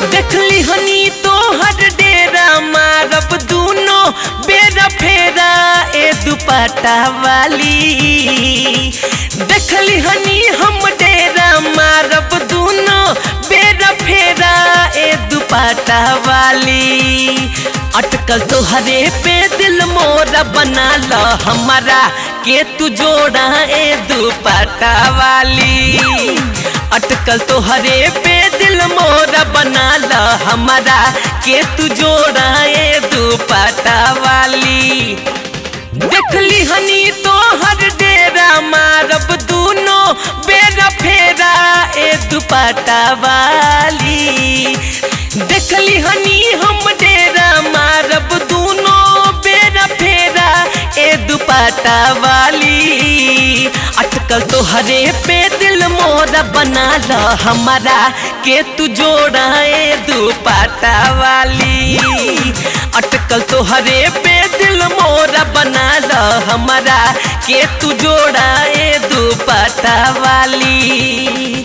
देखली हनी तोहर डेरा मारब दूनो बेरा फेरा ए दुपट्टा वाली देखली हनी हम डेरा मारब दूनो बेरा फेरा ए दुपट्टा वाली अटकल तोहरे पे दिल मोरा बना ल हमारा के तू जोड़ा ए दुपट्टा वाली अटकल तोहरे पे दिल मोरा बना ल हमारा के तू जोड़ा ए दुपट्टा वाली देखली हनी तोहर डेरा मारब दूनो बेरा फेरा ए दुपट्टा वाली देखली हनी हम डेरा मारब दूनो बेरा फेरा ए दुपट्टा वाली अटकल तोहरे पे दिल मोरा बना ल हमारा के तू जोड़ा ए दुपट्टा वाली अटकल तोहरे पे दिल मोरा बना ल हमारा के तू जोड़ा ए दुपट्टा वाली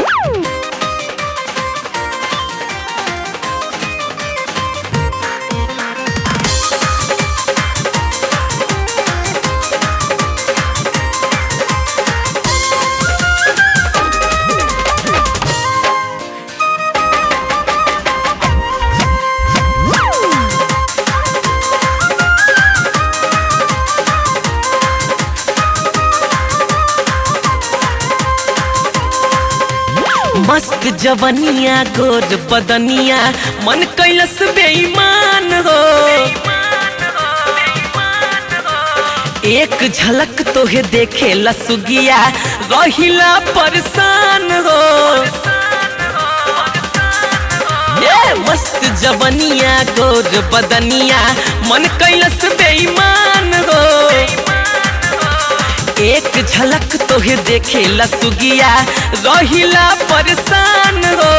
मस्त जवनिया गोर बदनिया मन कैलस बेईमान हो एक झलक तोहे देखे लसुगिया रहिला परेशान हो ये मस्त जवनिया गोर बदनिया मन कैलस बेईमान हो एक झलक तोहे देखे लसुगिया रहिला परेशान हो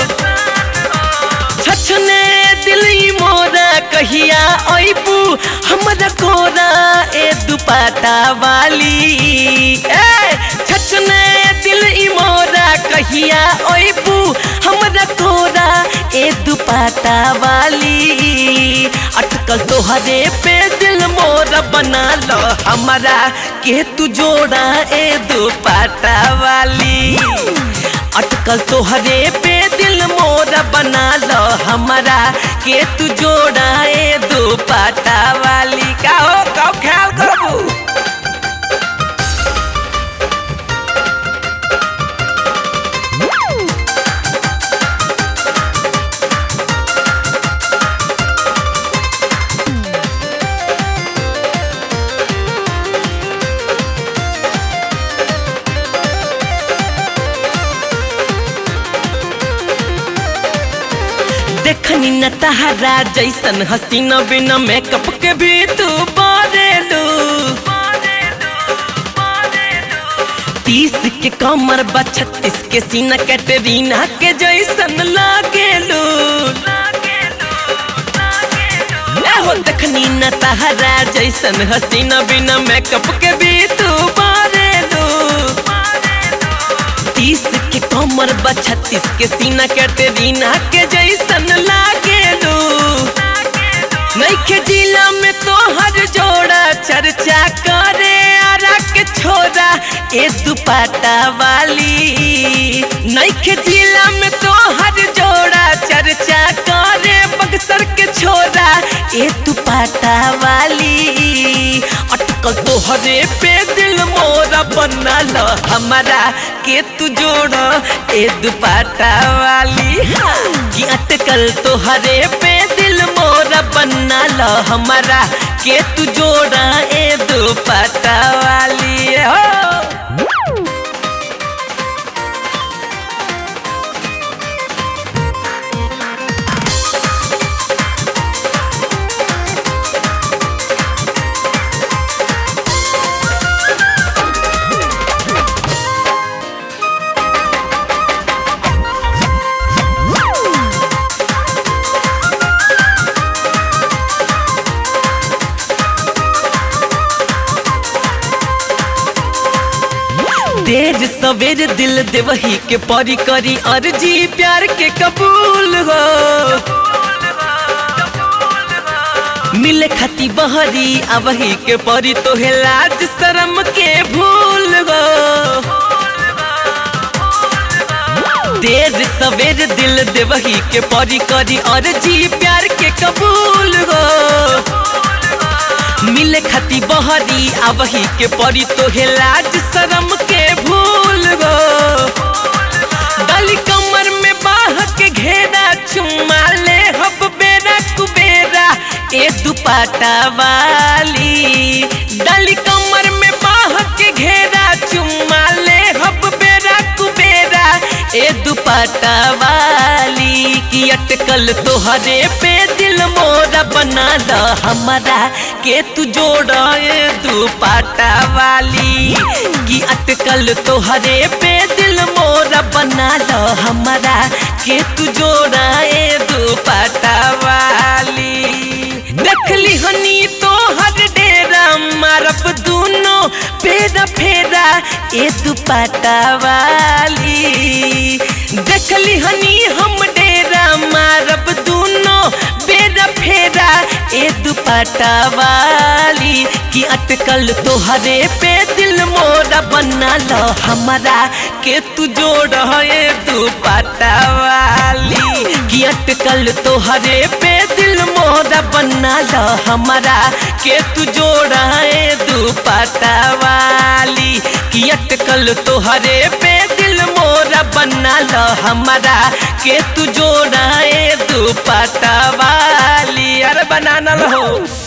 छछने दिली मोरा कहिया अबू हमरा कोरा ए दुपट्टा वाली ए छछने दिल ई मोरा कहिया अबू हमरा कोरा ए दुपट्टा वाली अटकल तोहरे पे दिल मोरा बना लो हमारा के तू जोड़ा ए दुपट्टा वाली अटकल तोहरे पे दिल मोरा बना लो हमारा के तू जोड़ा ए दुपट्टा वाली का हो का ख्याल करबू देखनी न तहरा जैसन हसीना बिना मेकअप के भी तू बारेलू तीस के कमर बा छत्तीस के सीना कैटरीना के जैसन लागेलू हो देखनी न तहरा जैसन हसीना बिना मेकअप के भी तू बारेलू तीस के कमर बा छत्तीस के सीना कैटरीना के जैसन लागेलू नैखे जिला में तो हर जोड़ा चर्चा करे आरा के छोरा ए दुपट्टा वाली नैखे जिला में तो हर जोड़ा चर्चा करे बक्सर के छोरा ए दुपट्टा वाली अटकल तोहरे पे दिल मोरा बना लो हमारा के तू जोड़ा ए दुपट्टा वाली कि अटकल तोहरे पे दिल मोरा बना लो हमारा के तू जोड़ा ए दुपट्टा वाली हो सवेर दिल देवही के परी करी अर्जी प्यार के कबूल हो मिले खती बहरी अबही के परी तो है लाज शरम के भूल गो देर सवेर दिल देवही के परी करी और जी प्यार के कबूल हो मिले खती बहरी अबही के परी तो है लाज शरम के भूल गो डाली कमर में बाह के घेरा चुम्मा ले हब बेरा कुबेरा ए दुपाटा वाली डाली कमर में बाह के घेरा चुम्मा ले हब बेरा कुबेरा ए दुपाटा वाली की अटकल तोहरे पे दिल मोरा बना द हमारा के तू जोड़ा ए दुपाटा वाली की अटकल तोहरे पे दिल मोरा बना लो हमारा के तू जोड़ा ए दुपाटा वाली देखली हनी तो हर डेरा मारब दूनो पेरा फेरा ए दुपाटा वाली देखली हनी हम डेरा मारब दूनो बेरा फेरा ए दुपाटा वाली की अटकल तोहरे पे दिल मोरा बना लो हमारा के तू जोड़ ए दुपाटा वाली की अटकल तोहरे पे दिल मोरा बना लो हमारा के तू जोड़ ए दुपाटा वाली की अटकल तोहरे पे दिल मोरा बना लो हमारा के तू जोड़ा ए दुपट्टा वाली अरे बनाना हो